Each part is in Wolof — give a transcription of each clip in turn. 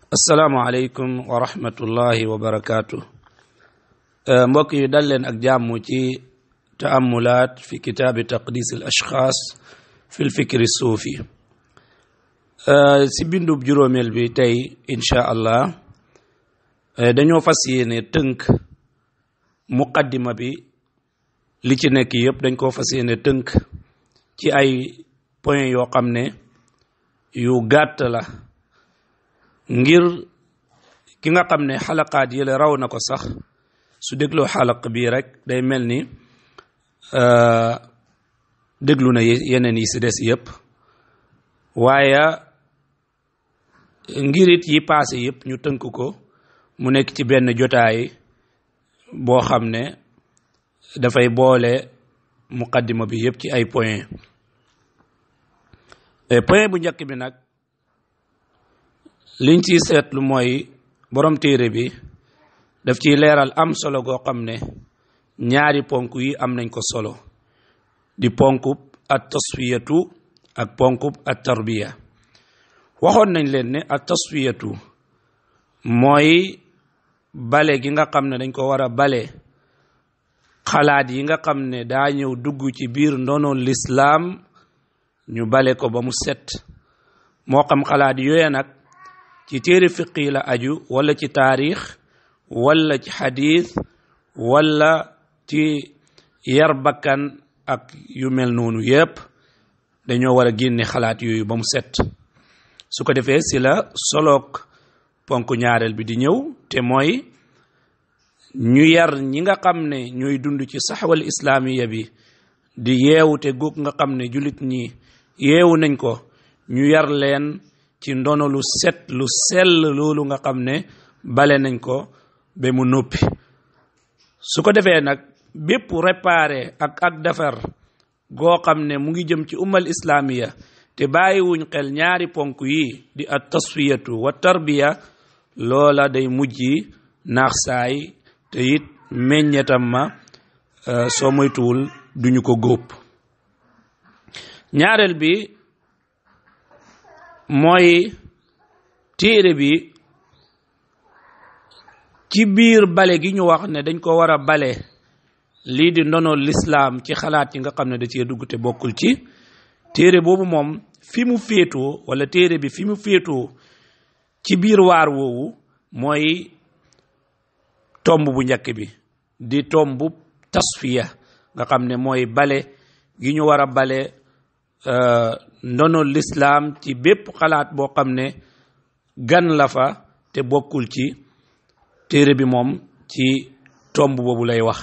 asalaamaaleykum wa rahmatullahi wa barakaatu mbokk yi dal leen ak jàmm ci taamulaat fi kitaabi taqdis al ashxaas fi l fikri suufi si bindub juróomeel bi tey incha allah dañoo fas yéene tënk muqaddima bi li ci nekk yëpp dañ koo fas yéene tënk ci ay point yoo xam ne yu gàtt la ngir ki nga xam ne xalaqaat yële raw na ko sax su dégloo xalaq bii rek day mel ni déglu na yeneen yi si des yëpp waaye ngirit yi paase yëpp ñu tënk ko mu nekk ci benn jotaay boo xam ne dafay boole muqaddima bi yëpp ci ay point point bu njëkk bi nag liñ ciy seetlu mooy borom téere bi daf ciy leeral am solo goo xam ne ñaari ponk yi am nañ ko solo di ponkub at tasfiyatu ak ponkub at tarbiya waxoon nañ leen ne at tasfiyatu mooy bale gi nga xam ne dañ ko war a bale xalaat yi nga xam ne daa ñëw dugg ci biir ndono lislaam ñu bale ko ba mu set moo xam xalaat yooya nag ci téere fiqi la aju wala ci taarix wala ci xadiis wala ci yar bakkan ak yu mel noonu yépp dañoo war a génne xalaat yooyu ba mu set su ko defee si la soloog ponk ñaareel bi di ñëw te mooy ñu yar ñi nga xam ne ñooy dund ci saxwal islaamiya bi di yeewu te góog nga xam ne jullit ñi yeewu nañ ko ñu yar leen ci ndono lu set lu sell loolu nga xam ne bale nañ ko ba mu noppi su ko defee nag bépp réparé ak ak defar goo xam ne mu ngi jëm ci ummal islaamiya te bàyyiwuñ xel ñaari ponk yi di at tasfiyatu wa tarbiya loola day mujj naax saay te it meññetam ma soo moytuwul duñu ko góob ñaareel bi mooy téere bi ci biir bale gi ñu wax ne dañ ko war a bale lii di ndono lislaam ci xalaat yi nga xam ne da cee dugg te bokkul ci téere boobu moom fi mu féetoo wala téere bi fi mu féetoo ci biir waar woowu mooy tomb bu njëkk bi di tomb tasfiya nga xam ne mooy bale gi ñu war a bale ndono lislaam ci bépp xalaat boo xam ne gan la fa te bokkul ci téere bi moom ci tomb boobu lay wax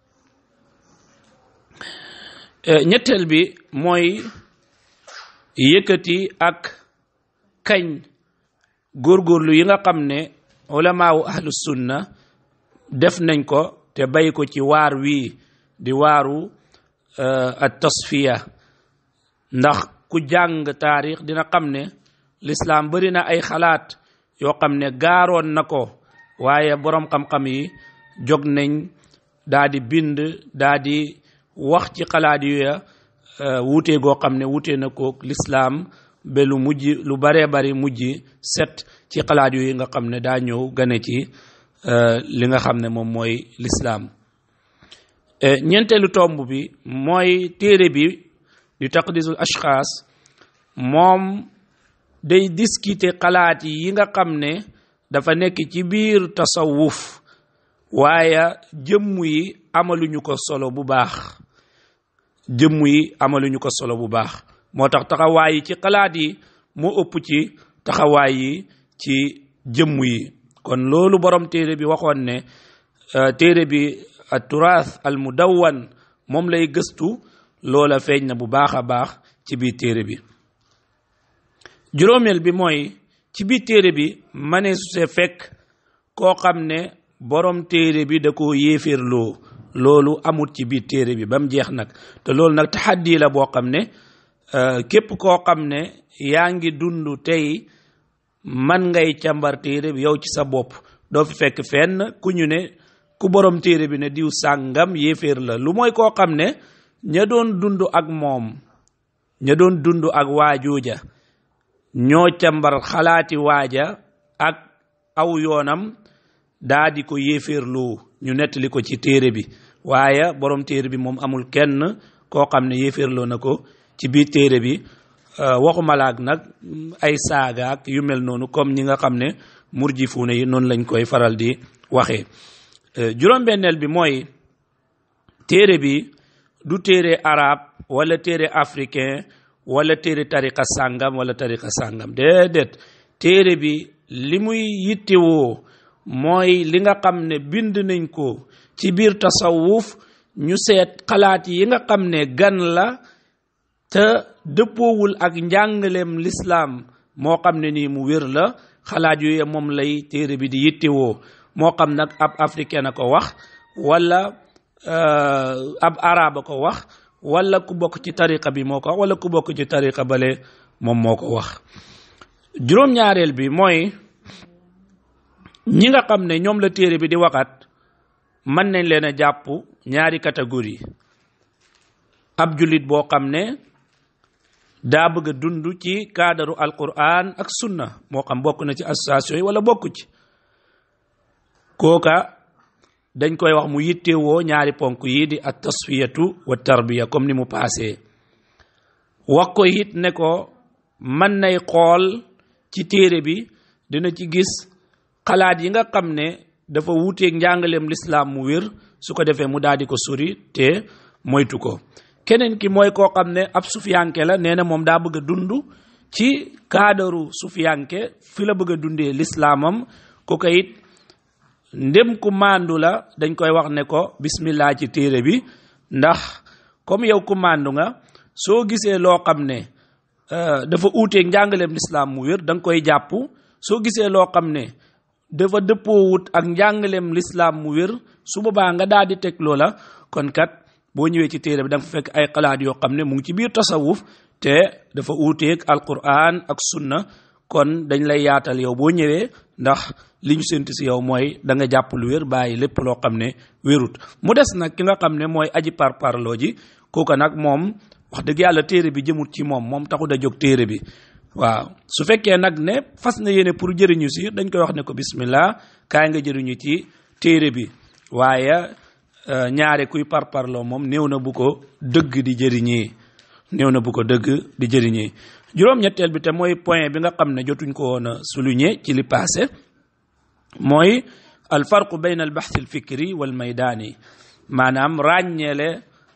ñetteel bi mooy yëkkati ak kañ góorgóorlu yi nga xam ne ulamaawu ahlu sunna def nañ ko te bay ko ci waar wii di waaru at tasfiya ndax ku jàng taarix dina xam ne lislaam bari na ay xalaat yoo xam ne gaaroon na ko waaye boroom xam-xam yi jóg nañ daa di bind daa di wax ci xalaat yooya wuute goo xam ne wuute na ko lislaam ba lu mujj lu baree bari mujj set ci xalaat yooyu nga xam ne daa ñëw gane ci li nga xam ne moom mooy lislaam ñeenteelu tomb bi mooy téere bi di taqdisul ashxaas moom day discuter xalaat yi nga xam ne dafa nekk ci biir tasawuf waaye jëmm yi amaluñu ko solo bu baax jëmm yi amaluñu ko solo bu baax moo tax taxawaay yi ci xalaat yi moo ëpp ci taxawaay yi ci jëmm yi kon loolu borom téere bi waxoon ne téere bi turaas al mudawwan moom lay gëstu loola feeñ na bu baax a baax ci biir téere bi juróomeel bi mooy ci biir téere bi mane su se fekk koo xam ne borom téere bi da koo yéeféerloo loolu amut ci biir téere bi ba mu jeex nag te loolu nag taxaddi la boo xam ne képp koo xam ne yaa ngi dund tey man ngay càmbar téere bi yow ci sa bopp doo fi fekk fenn ku ñu ne ku borom téere bi ne diw sàngam yéeféer la lu mooy koo xam ne ña doon dund ak moom ña doon dund ak waajooja ñoo càmbar xalaati waaja ak aw yoonam daa di ko yéeféerloo ñu nettali ko ci téere bi waaye borom téere bi moom amul kenn koo xam ne yéeféerloo na ko ci biir téere bi waxumalaak nag ay saagaak yu mel noonu comme ñi nga xam ne murjifuuna yi noonu lañ koy faral di waxee juróom-benneel bi mooy téere bi du téere arab wala téere africain wala téere tariqa sàngam wala tariqa sàngam déedéet téere bi li muy yittewoo mooy li nga xam ne bind nañ ko ci biir tasawuf ñu seet xalaat yi nga xam ne gan la te dëppoowul ak njàngaleem lislaam moo xam ne nii mu wér la xalaat yooyu moom lay téere bi di yittewoo moo xam nag ab africain a ko wax wala ab arab a ko wax wala ku bokk ci tariqa bi moo ko wax wala ku bokk ci tariqa bale moom moo ko wax juróom-ñaareel bi mooy ñi nga xam ne ñoom la téere bi di waxat mën nañ leen a jàpp ñaari catégorie ab jullit boo xam ne daa bëgg a dund ci kaadaru alquran ak sunna moo xam bokk na ci association yi wala bokk ci kooka dañ koy wax mu yittewoo ñaari ponk yi di at tasfiyatu wa tarbiya comme ni mu paasee wax ko it ne ko mën nay xool ci téere bi dina ci gis xalaat yi nga xam ne dafa wuuteeg njàngaleem lislaam mu wér su ko defee mu daal di ko sori te moytu ko keneen ki mooy koo xam ne ab sufiyanke la nee na moom daa bëgg a dund ci kaadaru sufiyanke fi la bëgg a dundee lislaamam ku ko it ndem ku màndu la dañ koy wax ne ko bismillah ci téere bi ndax comme yow ku màndu nga soo gisee loo xam ne dafa uuteeg njàngaleem lislaam mu wér da nga koy jàpp soo gisee loo xam ne dafa dëppoowut ak njàngaleem lislaam mu wér su boobaa nga daal di teg loola kon kat boo ñëwee ci téere bi da nga fa fekk ay xalaat yoo xam ne mu ngi ci biir tasawuf te dafa uuteeg alquran ak sunna kon dañ lay yaatal yow boo ñëwee ndax li ñu séntu si yow mooy da nga jàpp lu wér bàyyi lépp loo xam ne wérut mu des nag ki nga xam ne mooy aji par parloo ji kooka nag moom wax dëgg yàlla téere bi jëmut ci moom moom taxut a jóg téere bi waaw su fekkee nag ne fas na yéene pour jëriñu si dañ koy wax ne ko bismillah kaay nga jëriñu ci téere bi waaye ñaare kuy par parloo moom néew na bu ko dëgg di jëriñee néew na bu ko dëgg di jëriñee juróom-ñetteel bi te mooy point bi nga xam ne jotuñ ko woon a souligner ci li passé mooy al farqu bayn al baxth al fikri wal maydaani maanaam ràññeele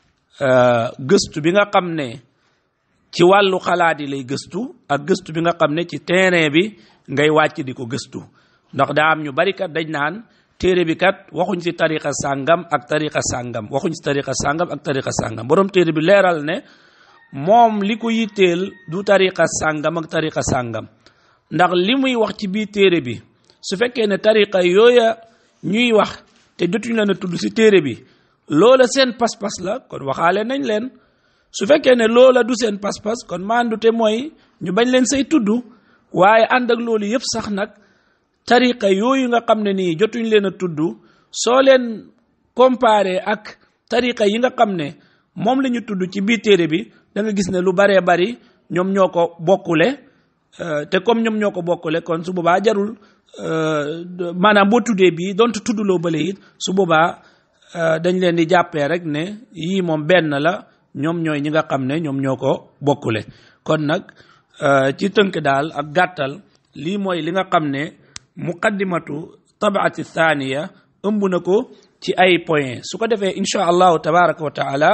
gëstu bi nga xam ne ci wàllu xalaat yi lay gëstu ak gëstu bi nga xam ne ci terrain bi ngay wàcc di ko gëstu ndax daa am ñu bari kat dañ naan téere bi kat waxuñ ci tariqa sàngam ak tariqa sàngam waxuñ ci tariqa sàngam ak tariqa sàngam borom téere bi leeral ne moom li ko yitteel du tariqa sàngam ak tariqa sàngam ndax li muy wax ci biir téere bi su fekkee ne tariqa yooya ñuy wax te jotuñ leen a tudd ci téere bi loola seen pas-pas la kon waxaale nañ leen su fekkee ne loola du seen pas-pas kon maandute mooy ñu bañ leen say tudd waaye ànd ak loolu yëpp sax nag tariqa yooyu nga xam ne nii jotuñ leen a tudd soo leen comparé ak tariqa yi nga xam ne moom la ñu tudd ci biir téere bi da nga gis ne lu baree bari ñoom ñoo ko bokkule te comme ñoom ñoo ko bokkule kon su boobaa jarul maanaam boo tuddee bii donte tuddloo bële it su boobaa dañ leen di jàppee rek ne yii moom benn la ñoom ñooy ñi nga xam ne ñoom ñoo ko bokkule kon nag ci tënk daal ak gàttal lii mooy li nga xam ne muqaddimatu tabaati thaniya ëmb na ko ci ay point su ko defee insha allahu tabaraka wa taala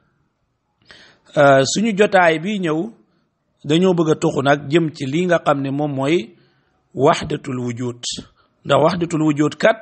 suñu jotaay bi ñëw dañoo bëgg a tuxu nag jëm ci lii nga xam ne moom mooy waxdatul wujud ndax waxdatul wujud kat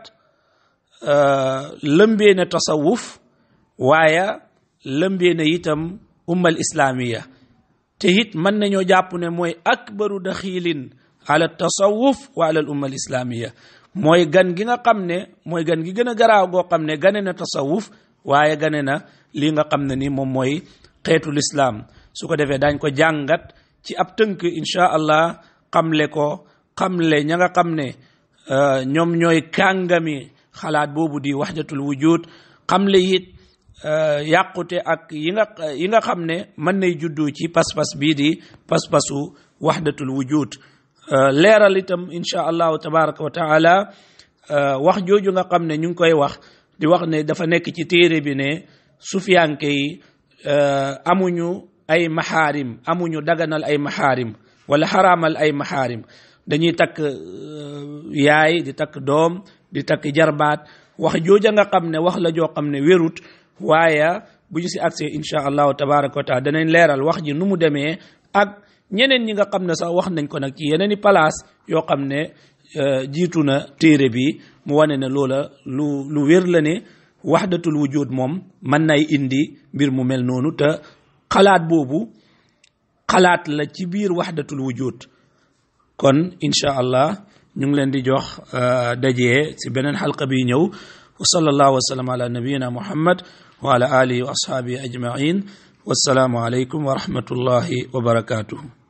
lëmbee na tasawuf waaye lëmbee na itam ummal islaamiya te it mën nañoo jàpp ne mooy akbaru daxilin ala tasawuf wa ala al umma al islaamiya mooy gan gi nga xam ne mooy gan gi gën a garaaw goo xam ne gane na tasawuf waaye gane na lii nga xam ne ni moom mooy xeetu lislaam su ko defee daañ ko jàngat ci ab tënk insha allah xamle ko xamle ña nga xam ne ñoom ñooy kàngami xalaat boobu di waxdatul wujud xamle it yàqute ak yi nga yi nga xam ne mën nay juddu ci pas-pas bii di pas-pasu waxdatul wujud leeral itam insha allahu tabaraka wa taala wax jooju nga xam ne ñu ngi koy wax di wax ne dafa nekk ci téere bi ne sufiyanke yi amuñu ay maxaarim amuñu daganal ay maxaarim wala xaraamal ay maxaarim dañuy takk yaay di takk doom di takk jarbaat wax jooja nga xam ne wax la joo xam ne wérut waaye bu ñu si agsee insha allahu tabaraka wa taala danañ leeral wax ji nu mu demee ak ñeneen ñi nga xam ne sax wax nañ ko nag ci yeneen i place yoo xam ne jiitu na téere bi mu wane ne loola lu lu wér la ne waxdatul wujud moom mën nay indi mbir mu mel noonu te xalaat boobu xalaat la ci biir waxdatul wujud kon insha allah ñu ngi leen di jox dajee si beneen xalqa bi ñëw wa sallallahu wa sallam ala nabiyina muhammad wa ala alihi wa ashabihi ajmain wassalaamu alaykum wa rahmatullahi wa barakatuhu